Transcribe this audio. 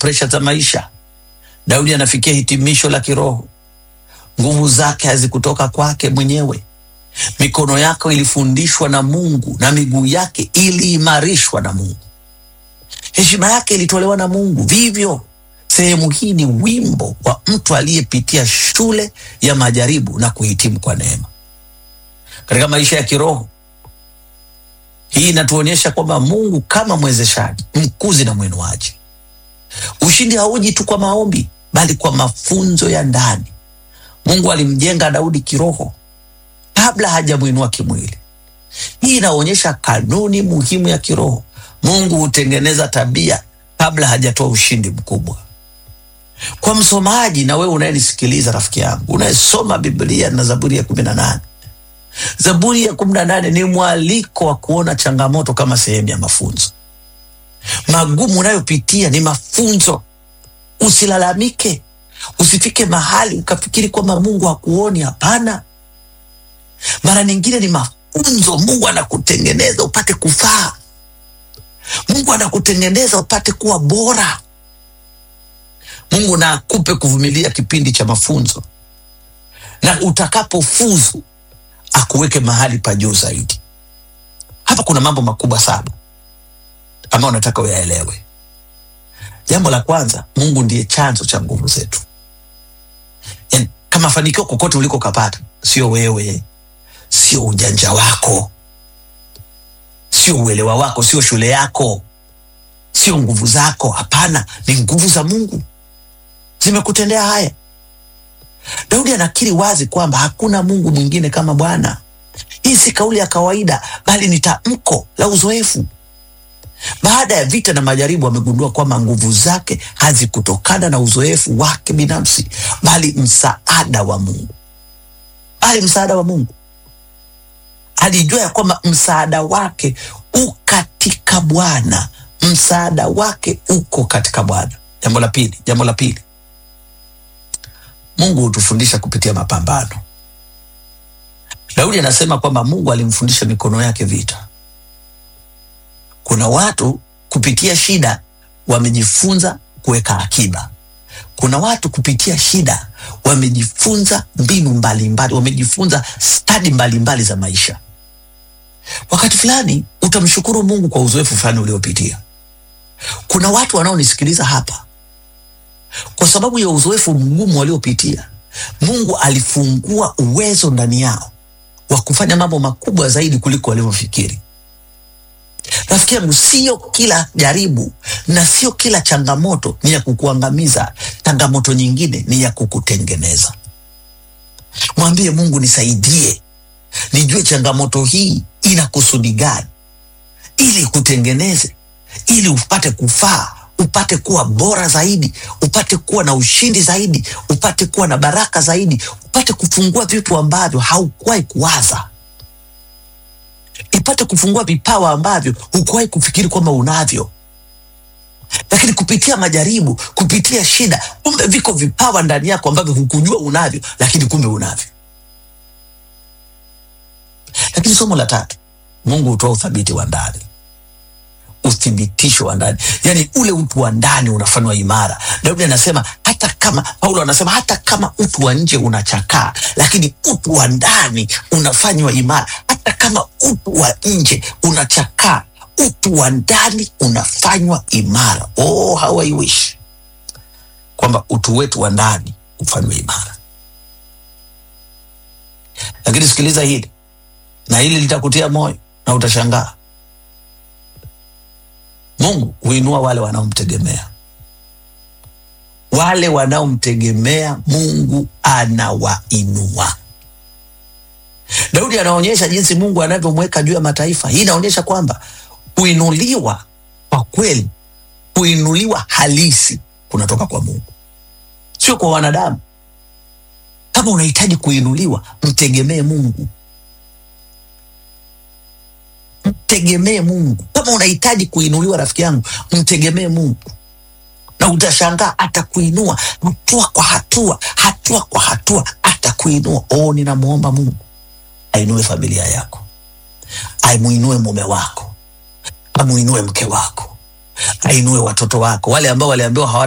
presha za maisha. Daudi anafikia hitimisho la kiroho. Nguvu zake hazikutoka kwake mwenyewe. Mikono yake ilifundishwa na Mungu na miguu yake iliimarishwa na Mungu. Heshima yake ilitolewa na Mungu. Vivyo sehemu hii ni wimbo wa mtu aliyepitia shule ya majaribu na kuhitimu kwa neema. Katika maisha ya kiroho, hii inatuonyesha kwamba Mungu kama mwezeshaji, mkuzi na mwinuaji. Ushindi hauji tu kwa maombi, bali kwa mafunzo ya ndani. Mungu alimjenga Daudi kiroho kabla hajamwinua kimwili. Hii inaonyesha kanuni muhimu ya kiroho. Mungu hutengeneza tabia kabla hajatoa ushindi mkubwa. Kwa msomaji na wewe unayenisikiliza, rafiki yangu unayesoma Biblia na Zaburi ya kumi na nane, Zaburi ya kumi na nane ni mwaliko wa kuona changamoto kama sehemu ya mafunzo. Magumu unayopitia ni mafunzo. Usilalamike, usifike mahali ukafikiri kwamba Mungu hakuoni. Hapana, mara nyingine ni mafunzo. Mungu anakutengeneza upate kufaa. Mungu anakutengeneza upate kuwa bora. Mungu na akupe kuvumilia kipindi cha mafunzo, na utakapofuzu akuweke mahali pa juu zaidi. Hapa kuna mambo makubwa saba ambayo nataka uyaelewe. Jambo la kwanza, Mungu ndiye chanzo cha nguvu zetu. Yani, kama fanikio kokote uliko kapata, sio wewe, sio ujanja wako, sio uelewa wako, sio shule yako, sio nguvu zako. Hapana, ni nguvu za Mungu zimekutendea haya. Daudi anakiri wazi kwamba hakuna Mungu mwingine kama Bwana. Hii si kauli ya kawaida, bali ni tamko la uzoefu. Baada ya vita na majaribu, amegundua kwamba nguvu zake hazikutokana na uzoefu wake binafsi, bali msaada wa Mungu, bali msaada wa Mungu. Alijua ya kwamba msaada wake u katika Bwana, msaada wake uko katika Bwana. Jambo la pili, jambo la pili, Mungu hutufundisha kupitia mapambano. Daudi anasema kwamba Mungu alimfundisha mikono yake vita. Kuna watu kupitia shida wamejifunza kuweka akiba. Kuna watu kupitia shida wamejifunza mbinu mbalimbali, wamejifunza stadi mbalimbali za maisha. Wakati fulani utamshukuru Mungu kwa uzoefu fulani uliopitia. Kuna watu wanaonisikiliza hapa, kwa sababu ya uzoefu mgumu waliopitia, Mungu alifungua uwezo ndani yao wa kufanya mambo makubwa zaidi kuliko walivyofikiri. Rafiki yangu, sio kila jaribu na sio kila changamoto ni ya kukuangamiza. Changamoto nyingine ni ya kukutengeneza. Mwambie Mungu, nisaidie nijue changamoto hii ina kusudi gani, ili kutengeneze, ili upate kufaa, upate kuwa bora zaidi, upate kuwa na ushindi zaidi, upate kuwa na baraka zaidi, upate kufungua vitu ambavyo haukuwahi kuwaza ipate kufungua vipawa ambavyo hukuwahi kufikiri kwamba unavyo. Lakini kupitia majaribu, kupitia shida, kumbe viko vipawa ndani yako ambavyo hukujua unavyo, lakini kumbe unavyo. Lakini somo la tatu, Mungu hutoa uthabiti wa ndani, uthibitisho wa ndani, yaani ule utu wa ndani unafanywa imara. Daudi anasema hata kama, Paulo anasema hata kama utu wa nje unachakaa, lakini utu wa ndani unafanywa imara. Hata kama utu wa nje unachakaa, utu wa ndani unafanywa imara. Oh, how I wish kwamba utu wetu wa ndani ufanywe imara. Lakini sikiliza hili na hili litakutia moyo na utashangaa. Mungu huinua wale wanaomtegemea. Wale wanaomtegemea Mungu anawainua. Daudi anaonyesha jinsi Mungu anavyomweka juu ya mataifa. Hii inaonyesha kwamba kuinuliwa kwa kweli, kuinuliwa halisi kunatoka kwa Mungu, sio kwa wanadamu. Kama unahitaji kuinuliwa, mtegemee Mungu, mtegemee Mungu. Kama unahitaji kuinuliwa, rafiki yangu, mtegemee Mungu na utashangaa atakuinua hatua kwa hatua, hatua kwa hatua atakuinua. Oh, ninamwomba Mungu ainue familia yako, aimuinue mume wako, amuinue mke wako, ainue watoto wako, wale ambao waliambiwa hawa